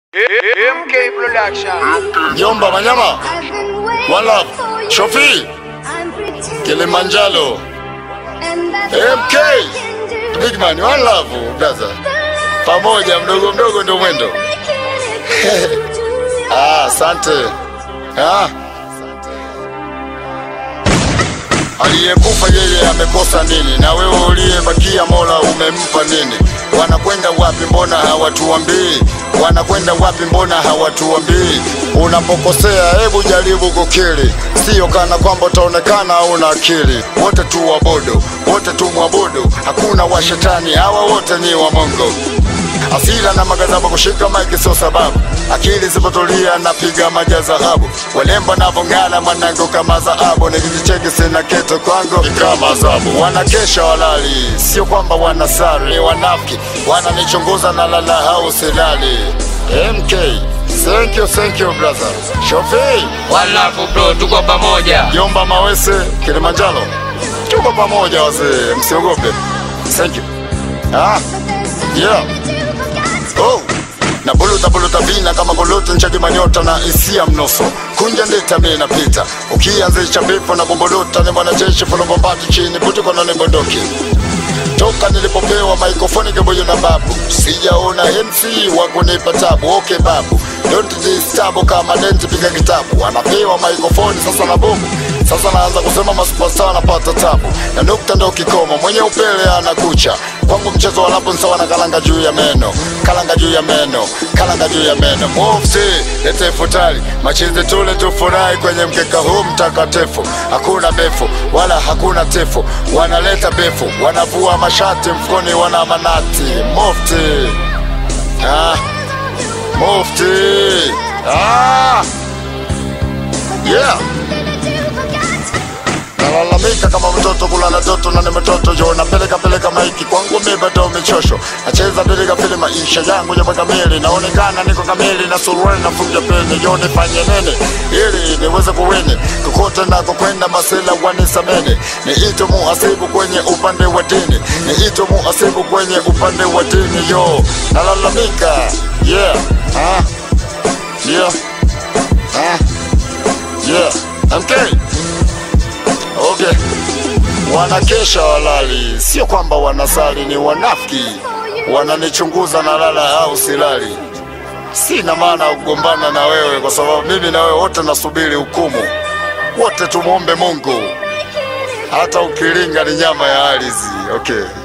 MK Production. Jomba Manyama, One Love, Shofi, Kilimanjaro, MK, Big Man, One Love, brother. Pamoja mdogo mdogo ndio mwendo. Ah, asante. Ah. Aliyekufa yeye amekosa nini? Na wewe uliyebakia Mola umempa nini? Wanakwenda wapi? Mbona hawatuambii? Wanakwenda wapi? Mbona hawatuambii? Unapokosea hebu jaribu kukiri, sio kana kwamba utaonekana una akili. Wote tu wabodo, wote tu mwabudu, hakuna wa shetani, hawa wote ni wa Mungu. Asira na magazabu kushika maiki sio sababu, akili zipotulia napiga maja dhahabu, walemba navong'ala mwanangu kama dhahabu, nikijicheki sina kitu kwangu ni kama adhabu. Wanakesha walali, sio kwamba wanasari, ni wanafiki wananichunguza na lala hau silali. MK, thank you, thank you brother. Shofi, Walafu bro, tuko pamoja. Jomba Mawese, Kilimanjaro, tuko pamoja wazee, msiogope. Thank you. Ah, yeah. Oh. na buluta buluta vina kama buluta nchaki manyota na isia mnoso kunja ndeta mi napita ukianzisha bifu na bumbuluta ni mwanajeshi fulobombati chini butuko na nibondoki toka nilipopewa maikrofoni kibuyu na babu sijaona MC wa kunipa tabu okay babu don't disturb kama denti piga kitabu anapewa maikrofoni sasa na bomu sasa naanza kusema masupasta anapata tabu na nukta ndo kikomo mwenye upele anakucha kwangu mchezo wa lapo sawa na kalanga juu ya meno kalanga juu ya meno kalanga juu ya meno mufti lete futari machizi tule tufurahi kwenye mkeka huu mtakatifu hakuna befu wala hakuna tefu wanaleta befu wanavua mashati mfukoni wana manati mufti ah. mufti ah. yeah nalalamika kama mtoto kulala joto na ni mtoto jo napeleka peleka maiki kwangu mi bado michosho nacheza peleka pele maisha yangu ya kamili naonekana niko kamili na suruali nafunja peni jo nifanye nini ili niweze kuwini kokote nako kwenda masela wanisameni niito muhasibu kwenye upande wa dini niito muhasibu kwenye upande wa dini yo nalalamika yeah ah. yeah ah. yeah MK Okay. Wanakesha walali, sio kwamba wanasali, ni wanafiki. Wananichunguza na lala au silali. Sina maana ya kugombana na wewe, kwa sababu mimi na wewe wote nasubiri hukumu. Wote tumwombe Mungu, hata ukilinga ni nyama ya ardhi. Okay.